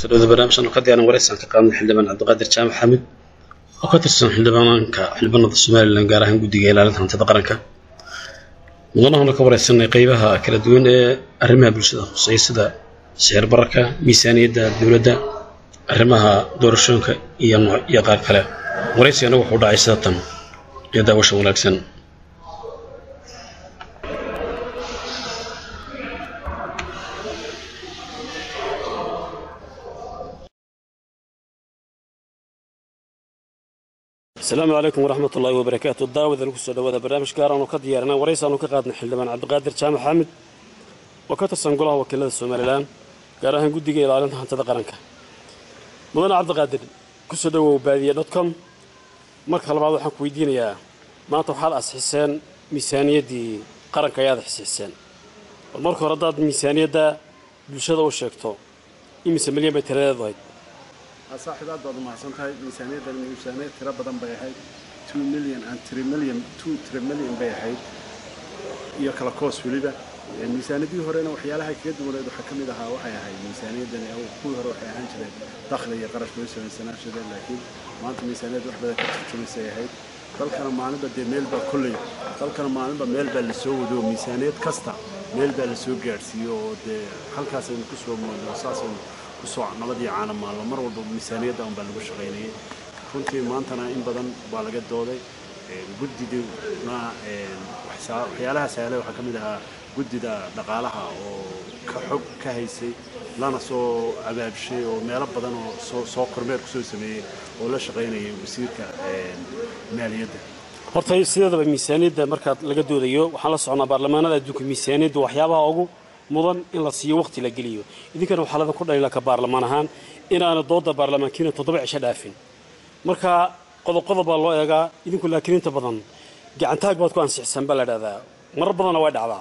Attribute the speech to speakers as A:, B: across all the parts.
A: talada barnaamijkan oo ka diyaaran waraysan ka qaadnay xildhibaan cabdiqaadir jaamac xamid oo ka tirsan xildhibaanka xildhibaanada somalilan gaar ahaan guddiga ilaalinta hantida qaranka mudanahana ka wareysanay qeybaha kala duwan ee arrimaha bulshada khuseeya sida sicir bararka miisaaniyadda dowladda arrimaha doorashooyinka iyo iyo qaar kale waraysigana wuxuu dhacay sida tan iyo daawasha wanaagsan asalaamu calaykum waraxmat ullaahi wabarakaatu daawada lagu soo dhawaada barnaamij gaar aanu ka diyaarinay waraysaanu ka qaadnay xildhibaan cabdiqaadir jaamac xaamid oo ka tirsan golaha wakiilada somalilan gaar ahaan guddiga ilaalinta hantida qaranka mudane cabdiqaadir kusoo dhawow baadiye dotcom marka labaad waxaan ku weydiinayaa maanta waxaad asxiseen miisaaniyaddii qaranka ayaad xisixiseen bal marka hore haddaad miisaaniyadda bulshada u sheegto imise milyan bay tiradeedu ahayd
B: saaxiib aad baad umahadsan tahay miisaaniyaddan miisaaniyad tiro badan bay ahayd two million and three million two three million bay ahayd iyo kala koos weliba miisaaniyadii horena waxyaalaha kaga duwaneed waxaa ka mid ahaa waxay ahayd miisaaniyaddani kuwii hore waxay ahaan jireen dakhli iyo qarash loo samaysanaan jireen laakiin maanta miisaaniyad wax badan ka turjumaysay ahayd dalkana maalinba dee meel baa kolley dalkana maalinba meel baa lasoo wado miisaaniyad kasta meel baa lasoo gaadhsiiyo oo dee halkaasaynu ku soo moodno saasaynu kusoo nabadii caana maalmo mar walba miisaaniyadda un baa lagu shaqaynayay runtii maantana in badan baa laga dooday guddiduna waxyaalaha sahlay waxaa ka mid ahaa guddida dhaqaalaha oo ka xog ka haysay lana soo abaabshay oo meelo badan oo soo soo kormeer kusoo sameeyey oo la shaqaynayay wasiirka maaliyadda
A: horta sideedaba miisaaniyadda markaad laga doodayo waxaan la socnaa baarlamaanada adduunka miisaaniyadda waxyaabaha ugu mudan in la siiyo waqti la geliyo idinkana waxaa ladan ku dhalila ka baarlamaan ahaan inaana dooda baarlamaankiina toddoba cisho dhaafin marka qodob-qodob baa loo eegaa idinku laakiin inta badan gacantaag baad ku ansixisaan baa la dhahdaa marar badanna way dhacdaa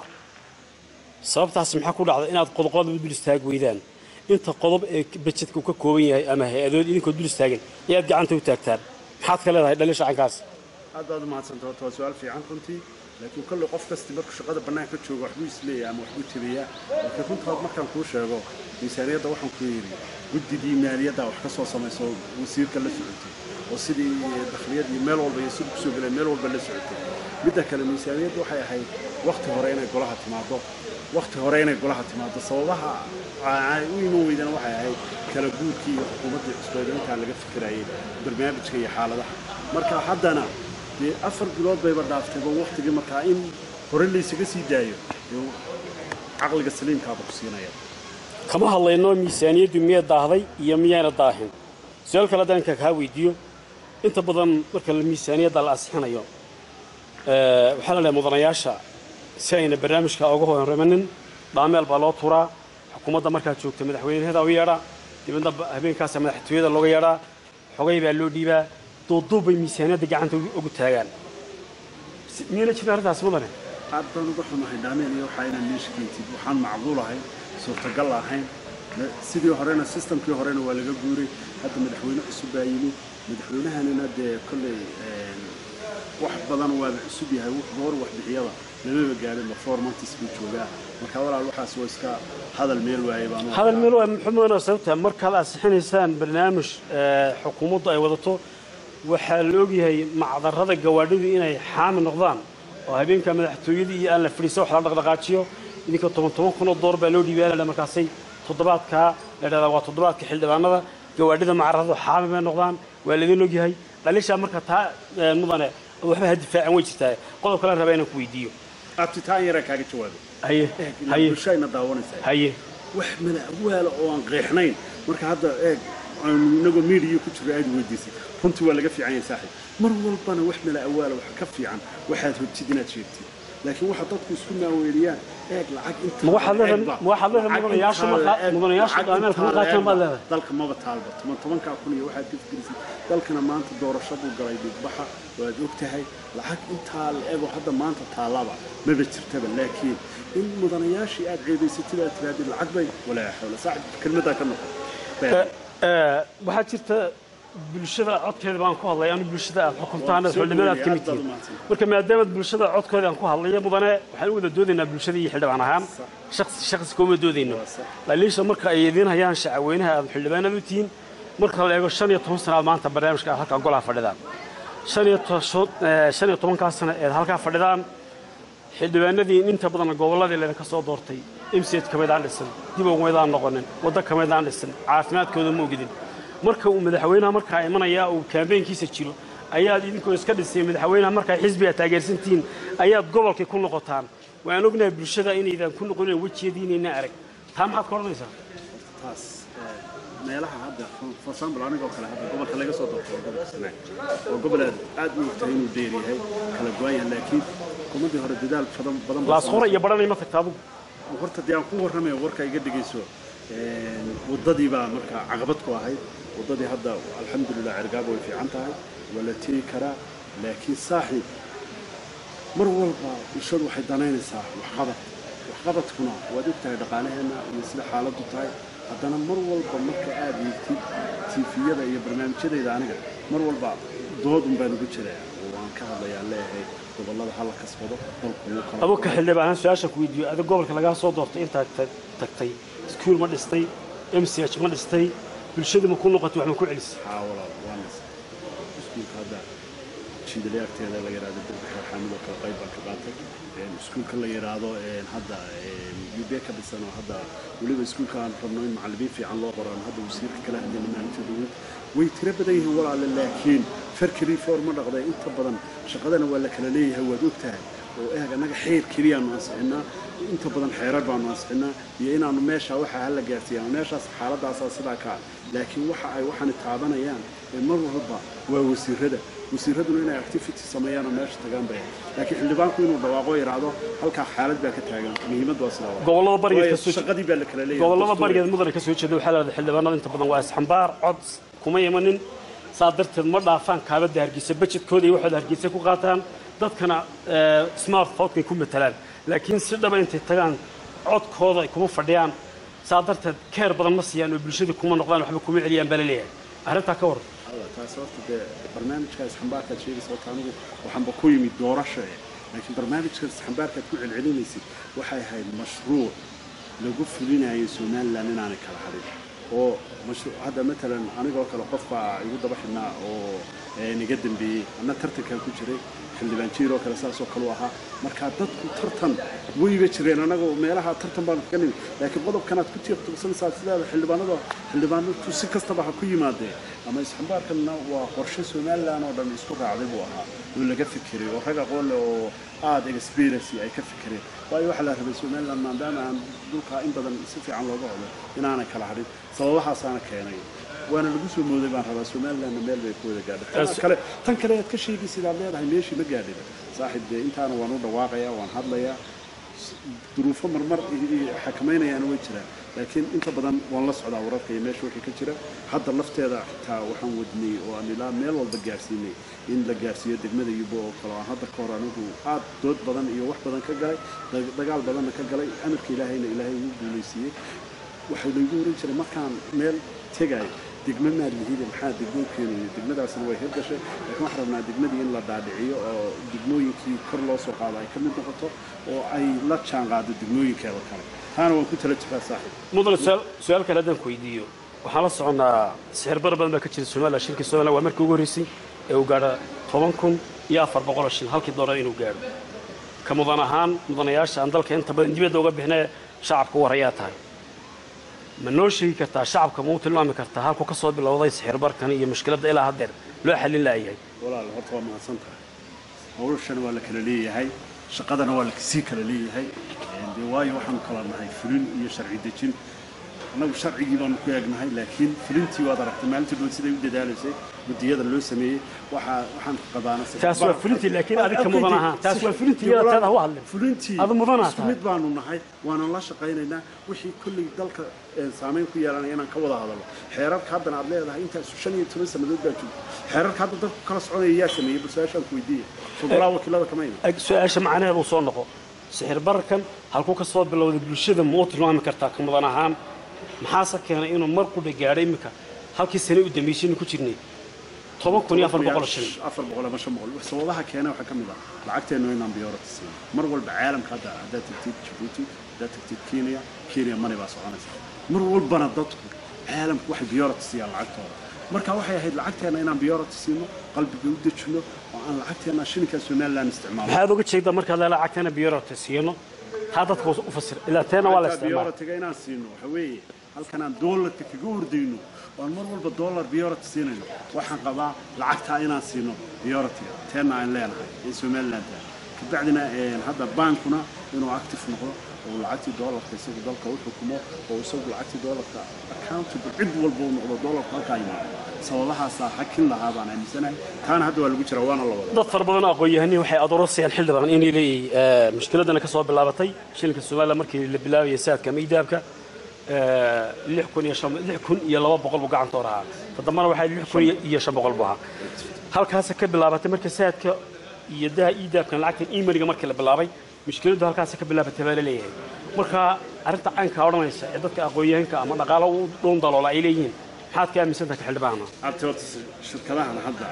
A: sababtaasi maxaa ku dhacda inaad qodob-qodob dul istaag weydaan inta qodob ee bajedka uu ka kooban yahay ama hay-adood idinkoo dul istaagan ayaad gacanta u taagtaan maxaad ka leedahay dhalin shacankaas
B: aad baad umahadsanta horta waa su-aal fiican runtii laakiin kolley qof kasti markuu shaqada bannaanka joogo waxbuu isleeyahay ama waxbuu jebiyaa laakiin runtaad markaan kuu sheego miisaaniyadda waxaan ku yidhi guddidii maaliyadda wax ka soo samayso wasiirka la socotay oo sidii dakhliyad iyo meel walba iyo siduu kusoo geleen meel walba la socotay midda kale miisaaniyadda waxay ahayd wakhti hore inay golaha timaado wakhti hore inay golaha timaado sababaha u iman weydana waxay ahayd kala guurkii iyo xukuumaddii cusbeed intaan laga fikirayay barnaamijka iyo xaaladaha marka haddana dee afar bilood bayba dhaaftayba waktigii markaa in hore laysaga sii daayo caqliga saliimkaaba ku siinaya
A: kama hadlayno miisaaniyaddu miyay daahday iyo miyayna daahin su-aal kale haddaan inka kaa weydiiyo inta badan marka miisaaniyadda la ansixinayo waxaa la leehay mudanayaasha si ayna barnaamijka uga horremanin dhaameel baa loo turaa xukuumadda markaa joogta madaxweynaheeda u yeedhaa dibadna habeenkaasa madaxtooyada looga yeedhaa xogay baa loo dhiibaa duuduub bay miisaaniyadda gacanta ugu taagaan miyayna jirin arrintaas mudane
B: aad baan uga xumahay dhaameel iyo waxaa inaan meesha keentid waxaan macquul ahayn suurtagal ahayn sidii horena sistamkii horena waa laga guuray hadda madaxweyne cusub baa yimi madaxweynahanina dee kolley wax badan waaba cusub yahay goor waxbixiyada lamaba gaadhin performantis buu joogaa marka walaal waxaas waa iska hadal meel waaye baan
A: hadal meel waaye muxuu mudane sababta markaad ansixinaysaan barnaamij xukuumaddu ay wadato waxaa la ogyahay macdarrada gawaadhidu inay xaami noqdaan oo habeenka madaxtooyadii iyo aan la fadhiisa wax la dhaqdhaqaajiyo idinka toban toban kunoo door baa loo dhiibaya la markaasay toddobaadkaa la dhahdaa waa toddobaadka xildhibaanada gawaadhida macarradu xaami bay noqdaan waa laidin ogyahay dhalishaa marka taa mudane waxba ha difaacan way jirtaa qodob kale rabaa inaan ku weydiiyo
B: abtitaan yaraa kaaga jawaabay
A: haye haye
B: bulshayna daawanaysaa
A: haye
B: wax madaxwaala oo aan qeexnayn marka hadda eeg aanu inagoo miidiya ku jiro aad weydiisay runtii waa laga fiican yahay saaxiib mar walbana wax mala awaala wax ka fiican waxaad hogtid inaad sheegtid laakiin waxa dadku isku maaweeliyaan eeg lacag inta
A: ma waxaad leedahay ma waxaad leedahay mudanayaashu ma mudanayaashu dhaameelka ma qaataan baad leedahay
B: dalka maba taalba toban tobankaa kun iyo waxaad ka fikirisay dalkana maanta doorasho buu galay dhigbaxa waad og tahay lacag intaa la ego hadda maanta taallaba maba jirtaba laakiin in mudanayaashii aad ceebaysatid aad tirahdid lacag bay walaa xawla saaxib kelmaddaa ka noqon
A: waxaa jirta bulshada codkeeda baan ku hadlay anu bulshada aad xukuntaan
B: Waa soo
A: xildhibaan aad ka
B: dhaweeyey,
A: mid
B: aad baad
A: tihiin
B: umahadsan.
A: marka maadaama bulshada codkooda aan ku hadlayo mudane waxaan u wada doodaynaa bulshada iyo xildhibaan ahaan shakhsi shakhsi kuma doodayno laliisha marka ay idiin hayaan shacabweynaha aad xildhibaanad u tihiin marka la eego shan iyo toban sanaad maanta barnaamijka aad halkaa golaha fadhidaan shan iyo to- sho- eh, shan iyo tobankaa sano eed halkaa fadhidaan xildhibaanadii inta badan gobolladii laydinka soo doortay mcd kamaydaan dhisan dib umaydaan noqonin waddo kamaydaan dhisan caafimaadkooda ma ogidin marka uu madaxweynaha markaa imanaya uu kaambeynkiisa jiro ayaad idinkoo iska dhisay madaxweynaha markaa xisbiga taageersantihiin ayaad gobolkii ku noqotaan waan ognahay bulshada inaydan ku noqonin wejiyadiinayna arag taa maxaad ka odhanaysaa
B: taas eh, meelaha hadda for- for example anigoo kale hadda gobolka laga soo doorto waa gobolka sanaag oo gobol aad aad u ogtahay inuu dheer yahay kala go-an yahay laakiin xukuumaddii hore dadaal badan badan baa
A: laas hore iyo badhanay ma tagta adugu
B: horta dee aan ku warramaya warka iga dhegayso een, waddadii baa marka caqabad ku ahayd waddadii hadda alxamdulilah cergaaba way fiican tahay waa la tegi karaa laakiin saaxiib mar walba bulshadu waxay danaynaysaa waxqabad waxqabadkuna waad og tahay dhaqaalaheenna iyo sida xaaladdu tahay haddana mar walba marka aad eegtid tiifiyada iyo barnaamijyadayda aniga mar walba doodun baan ugu jiraa oo waan ka hadlayaa leeyahay gobollada hala kasbado dalku wuu kala
A: adugu ka xildhibaanan su-aasha ku weydiiyo adig gobolka lagaa soo doortay intaad tag- tagtay iskuul ma dhistay mch ma dhistay bulshadu ma ku noqotay wax ma ku celisay
B: haa walaal waa nas iskuulka hadda jiidale agteeda la yidhahdo dadka reer xaamid oo kale qayb baan ka qaatay Een, iskuulka la yidhaahdo een, hadda ub ka dhisan oo hadda weliba iskuulka aan rabno in macallimiin fiican loo qoro aan hadda wasiirka kala hadlayna maalinta dowlad way tiro badan yihiin walaale laakiin farki reform ma dhaqday inta badan shaqadana waa la kala leeyahay waad ogtahay oo eeg annaga xeer keliyaanu ansixinaa inta badan xeerar baanu ansixinaa iyo inaanu meesha waxa hala gaarsiiyaan meeshaas xaaladaasaa sidaa ka ah laakiin waxa ay waxaani taabanayaan ee mar walba waa wasiirada wasiiraduna inay activity sameeyaan oo meesha tagaan bay laakiin xildhibaanku inuu dhawaaqo yidhaahdo halkaa xaalad baa ka taagan muhiimad waa sidaa waa.
A: gobollada barigeed
B: Waayo
A: ka soo
B: shaqadii baa la kala leeyahay
A: gobollada
B: dastuur.
A: barigeed mudane ka soo jeeda waxaa leedahay xildhibaanada inta badan waa isxambaar cod kuma imanin saa darteed ma dhaafaan kaabadda hargeysa bajedkooda iyo waxooda hargeysa ku qaataan dadkana eh, smart votekay ku matalaan laakiin si dhaba intay tagaan codkooda ay kuma fadhiyaan saa darteed keer badan ma siiyaan oo bulshadii kuma noqdaan waxba kuma celiyaan baa la leeyahay arrintaa ka waran
B: Alla, taas horta dee barnaamijka isxambaarkaad sheegaysa horta anigu waxaanba ku yimid doorasho eh laakiin barnaamijka isxambaarkaad ku celcelinaysid waxay ahayd mashruuc lagu fulinayo somalilan inaanay kala hadhin oo mashruuc hadda matalan anigoo kale qof baa igu daba xidhnaa oo eh, niga dambeeyey anna tartankan ku jiray xildhibaan jiir oo kale saasoo kale u ahaa marka dadku tartan weyba jireen annaga meelaha tartan baanu kaga nimi laakiin qodobkanaad ku tiiqtuqsanaysaa sidaada xildhibaanada xildhibaanadu si kastaba ha ku yimaadeen ama isxambaarkanna waa qorshe somalilan oo dhan isku raacday buu ahaa oo laga fikiray oo rag aqoon leh oo aada experience ay ka fikireen waayo waxaa la rabay somalilan maadaama aan dhulkaa in badan si fiican looga codo inaanay kala hadhin sababahaasaana keenay waana lagu soo mooday baan rabaa somalilandna meel bay ku wada gaadhay tan kale tan kale aad ka sheegi sidaad leedahay meeshii ma gaadhin saaxiib dee intaana waan u dhawaaqayaa waan hadlayaa duruufo marmar xakamaynayaana way jiraan laakiin inta badan waan la socdaa wararka iyo meesha wixii ka jira hadda lafteeda xitaa waxaan wadnay oo aan ilaa meel walba gaarsiinay in la gaarsiiyo degmada yubo oo kale aan hadda ka hor anigu aad dood badan iyo wax badan ka galay dag- dagaal badanna ka galay amarka ilaahayna ilaahay ugu guulaysiiyey waxay laygu oran jiray markaan meel tegayo degmo maad lihide maxaa degmoo keenaya degmadaasna way hirgashay laakiin waxaan rabnaa degmadii in la dhaadhiciyo oo degmooyinkii kor loo soo qaado ay ka mid noqoto oo ay la jaan qaado degmooyinkeeda kale taana waan ku tala jiraa saaxiib
A: mudane su-aal- su-aal kale haddaan ku weydiiyo waxaan la soconnaa sixir bar badan baa ka jira somalilan shirkii somalilan waa markii ugu horreysay ee uu gaadho toban kun iyo afar boqol oo shil halkii doonaa inuu gaadho ka mudan ahaan mudanayaasha aan dalka inta badan dibadda uga bixinee shacabka u warayaa tahay ma noo sheegi kartaa shacabka ma u tilmaami kartaa halkuu ka soo bilowday sixir barkan iyo mushkiladda ilaa haddeer loo xallin la'yahay
B: walaal horta waa mahadsan tahay hawlashana waa la kala leeyahay shaqadana waa la sii kala leeyahay Een, dee waayo waxaanu kala nahay fulin iyo sharci dejin annagu sharcigii baanu ku eegnahay laakiin fulintii waad aragtay maalintii dhow siday u dadaalaysay guddiyada loo sameeyey waxaa waxaan qabaana
A: Taas waa fulintii, laakiin adiga ka mudan ahaan. Taas waa fulintii, iyada taada ha u hadlin.
B: fulintii
A: Adu mudanaa
B: isku
A: tahay.
B: mid baanu nahay waanan la shaqaynaynaa wixii kolley dalka ee, saameyn ku yeelanaya inaan ka wada hadalno xeerarka haddana aad leedahay intaas shan iyo toban sannadood baa joogta xeerarka hadda dadku kala soconaya yaa sameeyey balsaashaan ku weydiiya federaalaa wakiilada kama iman
A: Ag- su-aasha macnaheedu uu soo noqo sixir barkan halkuu ka soo bilowday bulshada ma u tilmaami kartaa ka mudan ahaan maxaase keenay inuu mar qudha gaadho iminka halkii sane u dambeysaynu ku jirnay toban kun iyo afar boqol shilin
B: afar boqol ama shan boqol sababaha keena waxaa ka mid ah lacagteenu inaan biyoorata siin mar walba caalamka hadda haddaad tagtid jabuuti haddaad tagtid kenya kenya mani baa soconaysa mar walbana dadku caalamku waxay biyoorata siiyaan lacagtooda marka waxay ahayd lacagteena inaan biyoorata siino qalbiga u dejino oo aan lacagteena shilinka somaliland isticmaalo
A: maxaad uga jeedaa markaad leela lacagteena biyorota siino taa dadka u fasir ilaa teena waa la isticmaala
B: biyoratiga inaan siino waxa weeye halkan aan doolarka kaga hordayno oo aan mar walba doolar biyorati siinayno waxaan qabaa lacagtaa inaan siino biyoratiga teena aan leenahay ee somaliland kabacdina hadda baankuna inuu active noqdo oo lacagtii doolarka isagu dalka u xukumo oo isagu lacagtii doolarka accountable cid walba uu noqdo doolarku halkaa yimaado sababahaasaa hakin lahaa baan aaminsanahay taana hadda waa lagu jiraa waana la wada
A: dad fara badan oo aqoon-yahanii waxay adoorasayaan xildhibaan inay leeyihiin mushkiladana ka soo bilaabatay shilinka somaliland markii la bilaabayay saadka ama idaabka lix kun iyo shan lix kun iyo laba boqol buu gacanta hor ahaa todobana waxaa lix kun iyo shan boqol buu ahaa halkaasa ka bilaabatay marka saadka iyo daha idaabkan lacagtan imaniga markii la bilaabay mushkiladdu halkaasa ka bilaabatay baa la leeyahay marka arrinta caynkaa odhanaysa ee dadka aqoon-yahanka ama dhaqaalo u dhuun daloola ay leeyihiin maxaad ka aaminsantaha ka xildhibaana
B: abti horta shirkadahan hadda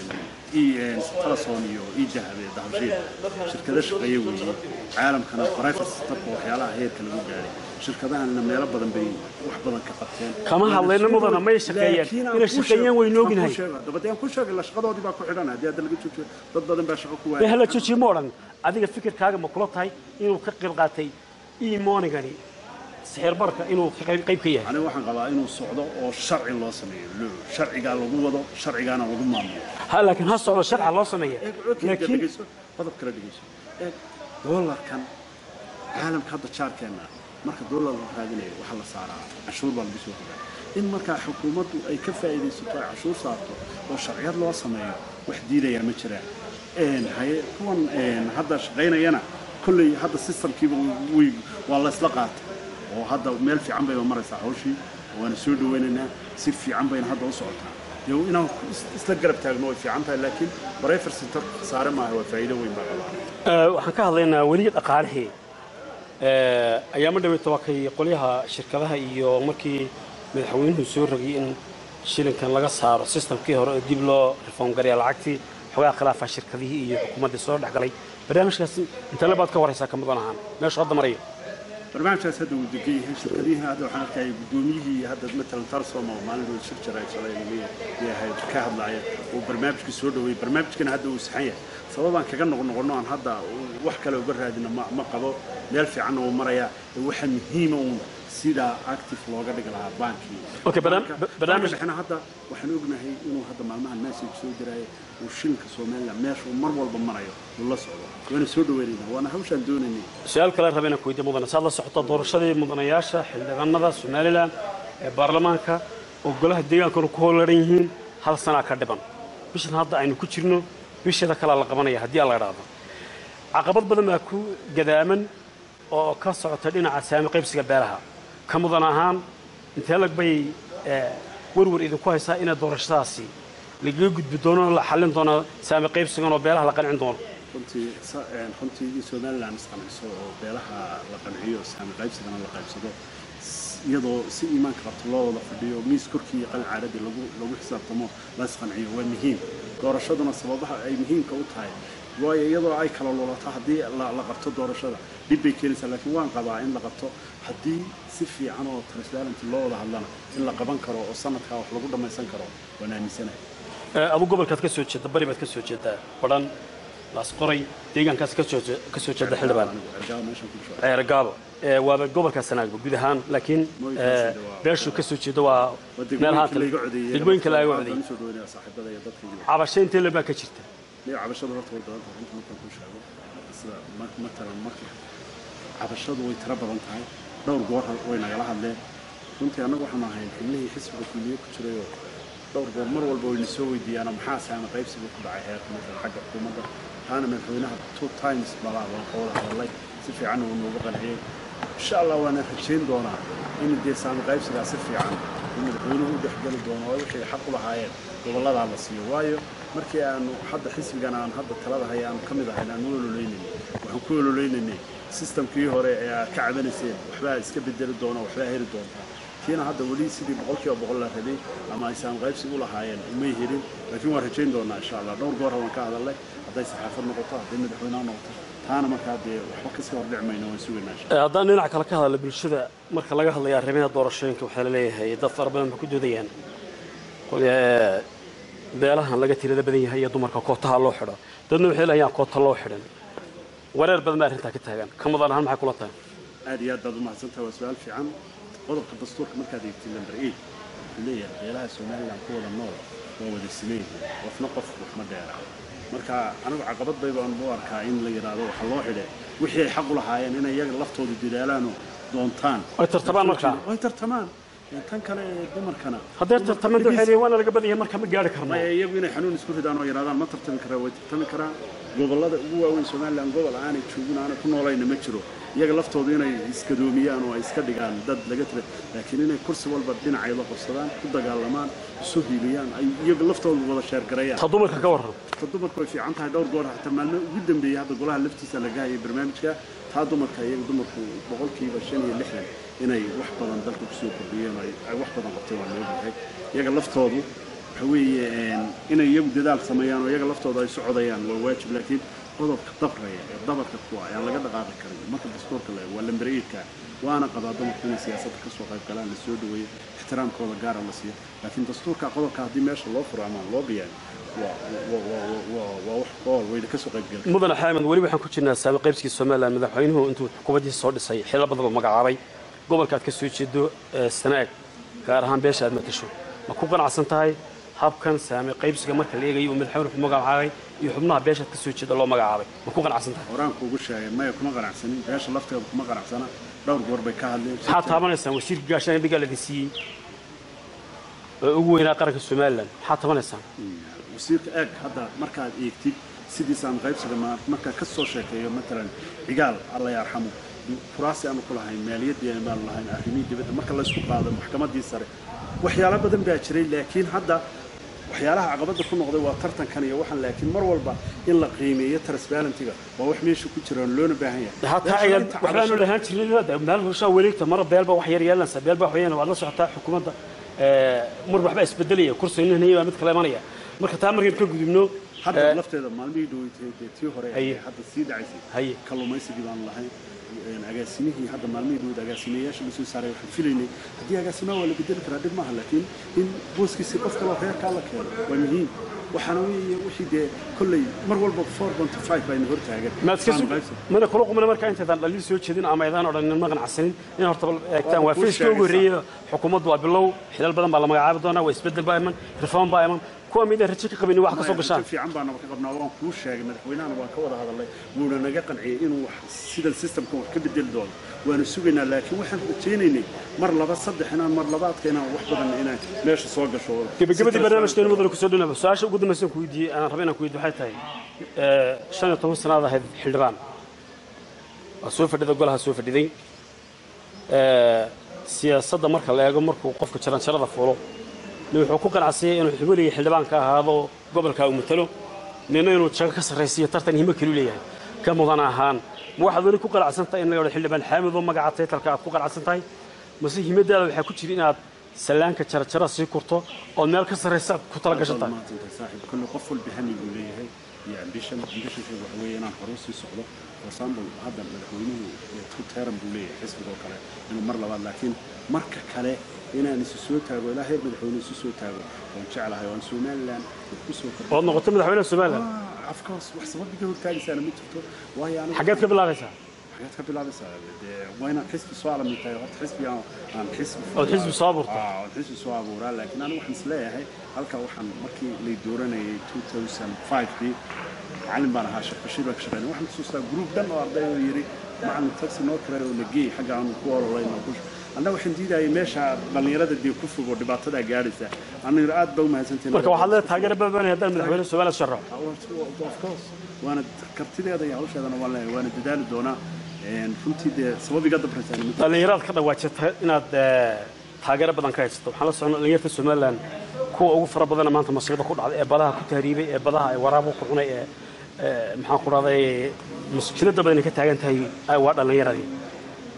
B: teleson iyo idahab ee dahabshiil shirkado shaqeeye weeye caalamkana private sectorka waxyaalaha heerka lagu gaaray shirkadahanna meelo badan bay wax badan ka qabteen
A: kama hadlayna mudana may shaqeeyeen inay shaqeeyeen waynu ognahay
B: dabadeen ku sheegay la shaqadoodii baa ku xidhan haddii hadda laga joojiyo dad badan baa shaqo ku
A: dee
B: waayay
A: hala joojiye ma odhan adiga fikirkaaga ma kula tahay inuu ka qayb qaatay imonigani sixir barka inuu ka qayb qayb ka yahay
B: aniga waxaan qabaa inuu socdo oo sharci loo sameeyo loo sharcigaa lagu wado sharcigaana lagu maamulo
A: ha laakiin ha socdo sharca loo sameeya laakiin
B: dhegeyso qodob kale dhegeyso eeg doolarkan caalamka hadda jaarkeenna marka doolar la raadinayo waxaa la saaraa cashuur baa lagu soo rogaa in markaa xukuumaddu ay ka faa'iidaysato ay cashuur saarto oo sharciyad loo sameeyo wax diidayaa ma jiraan Een, haye kuwan een, hadda shaqaynayana kolley hadda systemkiiba way waa la isla qaatay oo hadda meel fiican bayba maraysaa hawshii waana soo dhawaynaynaa si fiican bayna hadda u socotaa dee inaan is- isla garab taagno way fiican tahay laakiin bareefar center saare maaha waa faa'iido weyn baa qabaa
A: Ee, waxaan ka hadlaynaa weli dhaqaalihii Ee, ayaama dhaweyta waa kay qolyaha shirkadaha iyo markii madaxweynuhu soo rogay in shilinkan laga saaro systemkii hore oo dib loo reform gareeya lacagtii xogaa khilaafa shirkadihii iyo xukuumaddii soo dhex galay barnaamijkaas intale baad ka waraysaa ka mudan ahaan meeshu hadda marayo
B: barnaamijkaas hadda wuu degan yahay shirkadihiina hadda waxaan arkaya guddoomiyihii hadda matalan tarsom oo maalin dhow shir jira shalay yahay ka hadlaaya uu barnaamijkii soo dhaweeyey barnaamijkana hadda uu saxan yahay sababaan kaga noqnoqono aan hadda wax kale uga raadina ma ma qabo meel fiicanna uu marayaa ee waxa muhiima uun sidaa active looga dhigi lahaa baankii
A: Okay, barnaam-
B: Banka-
A: barnaamij-
B: banka dhexena hadda waxaan ognahay inuu hadda maalmahan message soo diraayo uu shilinka somaliland meeshuu mar walba marayo uu la socdo waana soo dhaweynayna waana hawshaan doonaynay
A: su-aal kale rabay inaan ku weydiiyo mudane saad la socoto doorashadii mudanayaasha xildhibaanada somalilan ee baarlamaanka oo golaha deegaankana ku howlaran yihiin hal sanaa ka dhiban bishan hadda aynu ku jirno bisheeda kalea la qabanaya haddii alla idhaahdo caqabad badan baa ku gadaaman oo ka socota dhinaca saami qaybsiga beelaha ka mudan ahaan intee lag bay eh, warwar idinku haysaa inay doorashadaasi lagaga gudbi doono la xallin doono saami qaybsigan oo beelaha la qancin doono
B: runtii sa- een, runtii in somaliland isqanciso oo beelaha la qanciyo saami qaybsigana la qaybsado s- iyadoo si iimaanka qabto loo wada fadhiyo miis korkii iyo qalin caaradii lagu lagu xisaabtamo la isqanciyo waa muhiim doorashaduna sababaha ay muhiimka u tahay waayo iyadoo ay kala lulato haddii la la qabto doorashada dhib bay keenaysaa laakiin waan qabaa in la qabto haddii si fiican oo transparent loo wada hadlana in la qaban karo oo sanadkaa wax lagu dhammaysan karo waan aaminsanahay
A: Eh, adu gobolkaad ka soo jeeda bari baad ka soo jeedaa badhan laasqoray deegaankaas ka soo je- ka soo jeeda xildhibaan
B: Anigu ergaa meeshan ku jooga.
A: ceer gaabo Eh, waaba gobolka sanaagba guud ahaan laakiin
B: Mooyinkaas
A: eh,
B: de waa-
A: beeshuu ka soo jeedo waa
B: Waa
A: meel
B: degmooyinka
A: haatan
B: layga codeeyey
A: degmooyinka laga
B: Waxaan
A: codeeyey
B: usoo dhaweynayaa saaxiibada iyo dadka iyo
A: cabasho intee le baa ka jirta
B: iyo cabashadu horta way badan tahay runta markaan kuu sheego sida ma- matalan marka cabashadu way tiro badan tahay dhowr goor way nagala hadleen runtii annagu waxaan ahay xubnihii xisbiga kulmiye ku jirayoo dhowr goor mar walba wayna soo weydiiyaanoo maxaa saama qaybsiga ku dhacay heerka matalan xagga xukuumadda taana madaxweynaha two times balaa waan ka wada hadalay si fiicanna wuu nooga qanciyey insha allah waana rajayn doonaa in dee saama qaybsigaa si fiican uu madaxweynuhu u dhexgeli doono oo wixii xaq u lahaayeen gobolladaa la siiyo waayo markii aanu hadda xisbigan aan hadda talada haya aanu ka mid ahayn aan u ololeynaynay waxaan ku ololeynaynay sistamkii hore ee aad ka cabanayseen waxbaa iska bedeli doona waxbaa heli doontaa kiina hadda weli sidii boqolkiiba boqol la rabay ama ay saamqaybsi u lahaayeen umay helin laakiin waan rajayn doonaa insha allah dhowr goor waan ka hadalnay hadday saxaafad noqoto hadday madaxweynaha noqoto taana markaa dee waxba kasii hordhici mayno waan sugaynaa insha
A: Ee, haddaan dhinac kale ka hadla bulshada marka laga hadlayo arrimaha doorashooyinka waxaa la leeyahay dad fara badan ba ku doodayaan qol- ee, beelahan laga tirada badan yahay iyo dumarka kootaha loo xidho dadna waxay leeyaan koota loo xidhan wareer badan baa arrintaa ka taagan ka mudan ahaan maxay kula tahay
B: aad iyo aad baad umahadsantahay waa su-aal fiican qodobka dastuurka markaad eegtid number eight wuxuu leeyahay beelaha somaliland ku wada nool waa wada siman yihiin qofna qof wax ma dheera marka anigu caqabad bay baan u arkaa in la yidhaahdo waxa loo xidhe wixii ay xaq u lahaayeen inay iyaga laftoodu dadaalaanoo doontaan
A: Ay tartamaan markaa?
B: ay tartamaan Ee, tan kale ee dumarkana
A: hadday tartamada waxay leeyihin waana laga badan yahay marka ma gaari karno
B: maya iyagu inay xanuun isku ridaan oo yidhahdaan ma tartami karaa way tartami karaan gobollada ugu waaweyn somaliland gobol aanay joogin aanay ku noolayna ma jiro iyaga laftoodu inay iskadoomiyaan oo ay iska dhigaan dad laga tira laakiin inay kursi walba dhinacayda qabsadaan ku dagaalamaan isu hiiliyaan ay iyaga laftoodu wada sheergareeyaan
A: ta dumarka ka warran
B: ta dumarku way fiican tahay dhowr goor xataa maalmo ugu dambeeyey hadda golaha laftiisa laga hayay barnaamijka taa dumarka iyaga dumarku boqolkiiba shan iyo lixdan inay wax badan dalka kusoo kordhiyeen oo ay ay wax badan qabteen waa loo yahay iyaga laftoodu waxa weeye een, inay iyagu dadaal sameeyaan oo iyaga laftooda ay socodayaan waa waajib laakiin qodobka dabraya ee dabarka kuwa ayaan laga dhaqaaqi karin marka dastuurka la eego waa lambareedka waana qabaa dumarku inay siyaasadda kasoo qayb galaan la soo dhaweeyo ixtiraamkooda gaara la siiyo laakiin dastuurka qodobka haddii meesha loo furo ama loo biyaano waa waa- waa- waa- waa wax qool wayna kasoo qayb gali
A: mudane xaamed weli waxaan ku jirnaa saami qaybskii somalilan madaxweynuhu intuu xukuumaddiisa soo dhisay xilal badan oo magacaabay gobolka aad ka soo jeedo ee sanaag gaar ahaan beesha aad matasho ma ku qanacsan tahay habkan saami qaybsiga marka la eegayo uu madaxweynuhu magacaabay iyo xubnaha beesha aad ka soo jeeda loo magacaabay ma ku qanacsan tahay
B: horaan kuugu sheegay maya kuma qanacsanin beesha lafteeda kuma qanacsana dhowr goor bay ka hadleen
A: maxaad taabanaysaan wasiirka gaashaan dhigaa ladin siiyey oo ugu weynaa qaranka somalilan maxaad taabanaysaan
B: wasiirka eeg hadda markaad eegtid sidiisaan qaybsiga ma- markaa ka soo sheekeeyo matalan cigaal alla yarxamu kuraasi aanu ku lahayn maaliyaddii aanu lahayn arrimihii dibadda marka laysku qaado maxkamaddii sare waxyaalo badan baa jiray laakiin hadda waxyaalaha caqabadda ku noqday waa tartankan iyo waxaan laakiin mar walba in la qiimeeyo transparentiga waa wax meesha ku jira oo loona baahan yahay
A: hataa
B: Meesha
A: ayaad
B: inta
A: waxbaanu
B: cabasho-
A: lahaan jirnay meel hushaa wareegta mara beelba wax yar yeelanaysa beelba wax weeyaan waad la socotaa xukuumadda ee, mar waxbaa isbedelaya kursi nin baa mid kale imanaya marka taa markaynu ka gudubno
B: hadda
A: ee,
B: lafteeda maalmihii dhaweytay dee tii hore
A: Haye.
B: ee hadda sii dhacaysay
A: Haye.
B: kalluumaysigii baan lahayn een, agaasimihii hadda maalmihii dhaweyd agaasimeyaasha lasoo saaray waxaan filaynay haddii agaasimaha waa la bedeli karaa dhib maaha laakiin in booskiisi qof kaloo reerkaa la keeno waa muhiim waxaana weeye wixii dee kolley mar walba four point five bayna hortaagan
A: maad iska
B: Saan
A: sug
B: qaybsan.
A: mana kula qumana markaa intaydaan dhaliil soo jeedin ama aydaan odhanin ma qanacsanin in horta bal eegtaan waa
B: kuu
A: fayska ugu
B: sheegaysaa.
A: horreeyey xukuumaddu waa bilow xilal badan baa la magacaabi doonaa waa isbedel baa iman reform baa iman kuwa midaan rajo ka qabin wax ka soo gashaan
B: Rajo fiican baana ka qabnaa waan kuu sheegay madaxweynahana waan ka wada hadalnay wuuna naga qanciyey inuu wax sida systemka wax ka bedeli doono waanu sugaynaa laakiin waxaan rajaynaynay mar laba saddex inaan mar labaadka inaan wax badan inaan meesha soo gasho
A: gabagabadii barnaamijkeenu mudane kusoo dhinaba su-aasha ugu dambaysan ku weydiiyey aan raba inaan ku weydiyo waxay tahay ee, shan iyo toban sanaad ahayd xildhibaan waa soo fadhida golaha soo fadhiday ee, siyaasadda marka la eego markuu qofka jaranjarada fuulo nin wuxuu ku qanacsanyay inuu xubinigii xildhibaan ka ahaado gobolka uu matalo nina inuu jago ka sarraysiiyo tartan himo keliu leeyahay ka mudan ahaan ma waxaad weli ku qanacsan tahay in la yidhahdo xildhibaan xaamid oo magaca taytalka aad ku qanacsan tahay mase himadaada waxaa ku jira inaad sallaanka jarajara sii kurto ood meel ka sarraysa aad ku tala gashan tahay
B: maantay saaxiib kulli qof walba hami buu leeyahay iyo ambition ambitionka waxa weeye inaan hore usii socdo for example hadda madaxweynuhu ee two term buu leeyahay xisbiga oo kale inuu mar labaad laakiin marka kale inaan isu soo taago ilaa heer madaxweyne isu soo taago waan jeclahay waan somaliland ku soo kordhay
A: ood noqoto madaxweynaha somalilan
B: of course wax sababiga hortaagaysaana ma jirto waayo anigu
A: xaggeed ka bilaabaysaa
B: xageed ka bilaabaysaa dee waa inaan xisbi soo alamin tahay horta xisbi aan aan xisbi
A: Ood xisbi soo abuurto.
B: Ah, ood xisbi soo abuuraa laakiin anigu waxaan isleeyahay halka waxaan markii lay dooranayay 2005kii macallin baan ahaa sheekh bashiir baan ka shaqeynay waxaan xusuustaa group dhan oo arday oo yidhi macallin taxi noo kiray oo na geey xagga aanu ku ololayn oo ku annaga waxaan diidayay meesha dhallinyarada dee ku fog oo dhibaatadaa gaadhaysa aniga aad baa u mahadsantahay
A: marka waxaad leedahay taageero babanaya haddaan madaxweyne somaliland sharaxo
B: of course waana kartideeda iyo hawsheedana waan leeyahay waana dadaali doonaa Een, runtii dee sababiga dabraysa
A: dhallinyarada ka dhawaajata inaad ee, taageero badan ka haysato waxaan la soconnaa dhallinyarta somalilan kuwa ugu fara badana maanta masiibada ku dhacday ee badaha ku tahriibay ee badaha ay waraabo ku cunay ee ee, maxaan ku dhahday mushkilada badan ay ka taagan tahay ay waa dhallinyaradii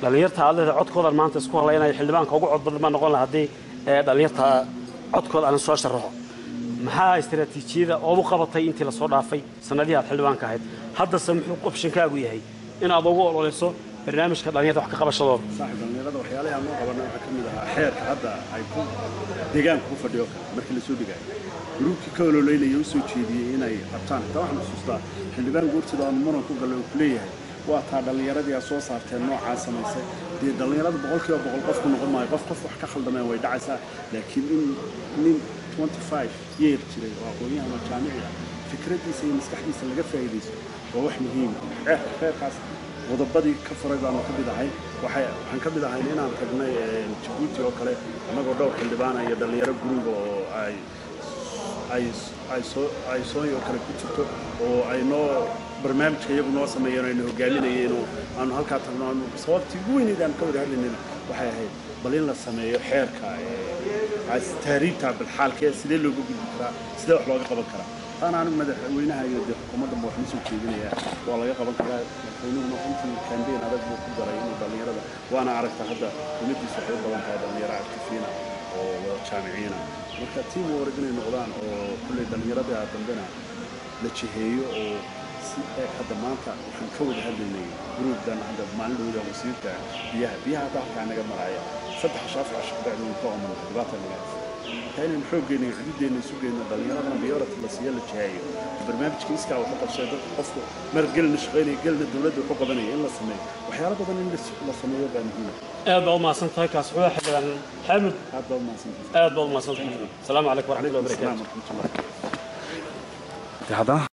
A: dhallinyarta aad leedahay codkoodan maanta isku halaynaya xildhibaanka ugu cod badan baa noqon laha haddii ee, dhallinyarta codkooda aan soo sharaxo maxaa istaraatiijiyada ood u qabatay intii lasoo dhaafay sanadihii aad xildhibaanka ahayd haddase muxuu opshinkaagu yahay inaad ugu ololeyso barnaamijka dhallinyarta wax ka qabashadooda
B: saaxib dhallinyarada waxyaalaha aan loo qabanay waxaa ka mid ahaa xeerka hadda ay ku deegaanka ku fadhiyo kale markii lasoo dhigaayo gruubkii ka ololeynaya u soo jeediyey inay qabtaan xitaa waxaan xusuustaa xildhibaan guurtida aan muran ku gallay oo ku leeyahay waa taa dhallinyaradii aad soo saarteen noocaa samaysay dee dhallinyarada boqolkiiba boqol qofku noqon maayo qof qof wax ka khaldameen way dhacaysaa laakiin in nin 25 yeer jiray oo aqoon-yahan oo jaamici ah fikraddiisa iyo maskaxdiisa laga faa'iidaysto waa wax muhiim ah xeerkaas qodobadii ka furay baanu ka mid ahay waxay waxaan ka mid ahayn inaan tagnay eh, jabuuti oo kale annagoo dhowr xildhibaana iyo dhallinyaro guriga oo ay ay ay soo ay sooy oo kale ku jirto oo ay noo barnaamijka iyagu noo sameeyeen oo ayna hogaaminayeen oo aanu halkaa tagno aanu sababtii ugu weyneyd aan ka wada hadlaynayna waxay ahayd bal in la sameeyo xeerka eh, as- taariibta balxaalka ee sidee looga gudbi karaa sidee wax looga qaban karaa taana anigu madaxweynaha iyo dee xukuumadda ma waxma soo jeedinayaa waa laga qaban karaa madaxweynuhuna runtii kambeyn adag buu ku daray inuu dhallinyarada waana aragta hadda dowladdiisa waxay u badan tahay dhallinyaro actifiina oo wada jaamiciina marka tiim warag inay noqdaan oo kulley dhallinyarada dambena la jiheeyo oo si eeg hadda maanta waxaan ka wada hadlaynay gruubdan hadda maalin dhowda wasiirka biyaha biyaha hadda halkaa naga maraya saddex shaaf cashar bacdi ka oman dhibaata naga haysa marka inaynu xooggeena iyo xuduuddeena isu geyno dhallinyaradana biyorati la siiyo la jiheeyo barnaamijka iskaa waxa qabsee dadka qofku mar gelna shaqaynaya gelna dowladda wuxuu qabanaya in la sameeyo waxyaalo badan in la- la sameeyo baa muhiima
A: aad baa u mahadsan tahay kaas wuxuu xildhibaan xaamud
B: aad baa umahadsantahay
A: aad baa u mahadsan tahay asalaamu calaykum waraxmatullahi
B: calaykum
A: wabarakaatu
B: asalaam waraxmatullahi
C: haddana